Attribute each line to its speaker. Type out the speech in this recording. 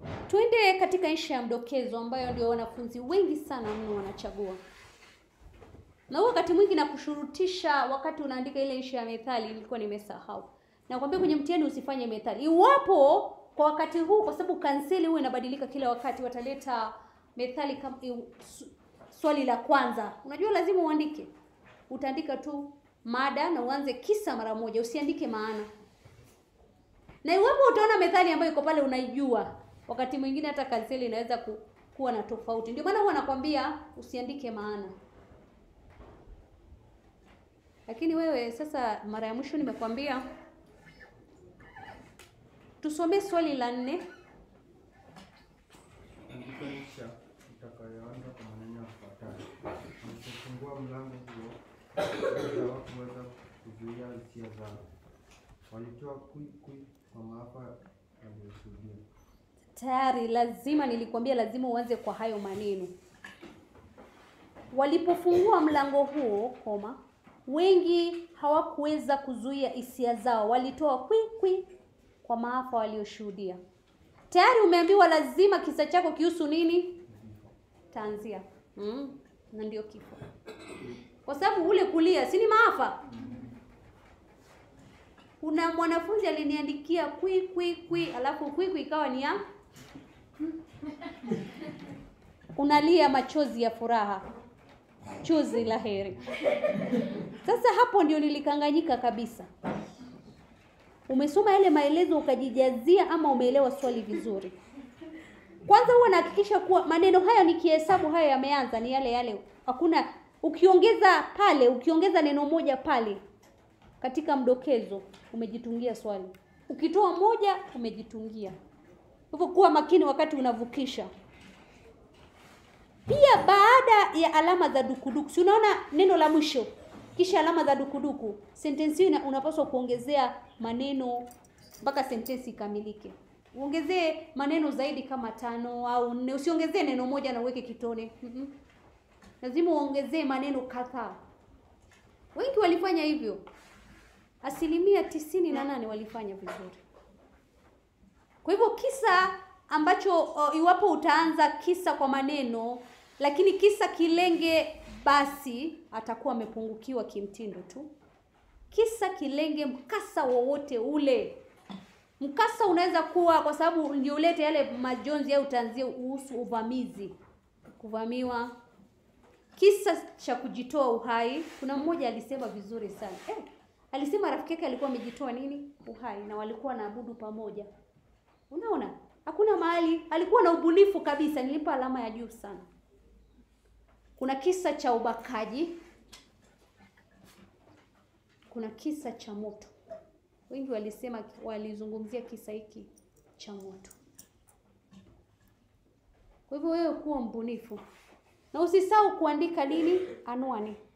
Speaker 1: Tuende katika insha ya mdokezo ambayo ndio wanafunzi wengi sana mno wanachagua. Na huo wakati mwingi na kushurutisha wakati unaandika ile insha ya methali nilikuwa nimesahau. Nakwambia kwenye mtihani usifanye methali. Iwapo kwa wakati huu kwa sababu kanseli huwa inabadilika kila wakati wataleta methali kama iu- su- swali la kwanza. Unajua lazima uandike. Utaandika tu mada na uanze kisa mara moja, usiandike maana. Na iwapo utaona methali ambayo iko pale unaijua, wakati mwingine hata kanseli inaweza ku, kuwa na tofauti. Ndio maana huwa nakwambia usiandike maana. Lakini wewe sasa, mara ya mwisho nimekwambia tusomee swali la nne.
Speaker 2: Andika insha itakayoanza kwa maneno yafuatayo: Walipofungua mlango huo, watu hawakuweza kuzuia hisia zao. Walitoa kwi kwi kwa maafa yaliyoshuhudia.
Speaker 1: Tayari lazima nilikwambia, lazima uanze kwa hayo maneno. Walipofungua mlango huo, koma, wengi hawakuweza kuzuia hisia zao, walitoa kwi kwi kwa maafa walioshuhudia. Tayari umeambiwa lazima kisa chako kihusu nini? Tanzia. Mm, na ndio kifo, kwa sababu ule kulia si ni maafa. Kuna mwanafunzi aliniandikia kwi kwi kwi, alafu kwi kwi ikawa ni ya unalia machozi ya furaha, chozi la heri. Sasa hapo ndio nilikanganyika kabisa. Umesoma yale maelezo ukajijazia, ama umeelewa swali vizuri? Kwanza huwa nahakikisha kuwa maneno haya nikihesabu haya yameanza ni yale yale, hakuna ukiongeza pale, ukiongeza neno moja pale katika mdokezo umejitungia swali, ukitoa moja umejitungia. Hivyo kuwa makini wakati unavukisha. Pia baada ya alama za dukuduku, si unaona neno la mwisho kisha alama za dukuduku, sentensi hiyo ina- unapaswa kuongezea maneno mpaka sentensi ikamilike. Uongezee maneno zaidi kama tano au nne, usiongezee neno moja na uweke kitone. Mm-mm. Lazima uongezee maneno kadhaa. Wengi walifanya hivyo, asilimia tisini na nane walifanya vizuri. Kwa hivyo kisa ambacho o, iwapo utaanza kisa kwa maneno lakini kisa kilenge, basi atakuwa amepungukiwa kimtindo tu. Kisa kilenge mkasa wowote ule. Mkasa unaweza kuwa kwa sababu ndio ulete yale majonzi au tanzia uhusu uvamizi, kuvamiwa, kisa cha kujitoa uhai. Kuna mmoja alisema vizuri sana eh, alisema rafiki yake alikuwa amejitoa nini uhai na walikuwa wanaabudu pamoja. Unaona, hakuna mahali alikuwa na ubunifu kabisa, nilimpa alama ya juu sana. Kuna kisa cha ubakaji, kuna kisa cha moto. Wengi walisema walizungumzia kisa hiki cha moto. Kwa hivyo wewe kuwa mbunifu na usisahau kuandika nini, anwani.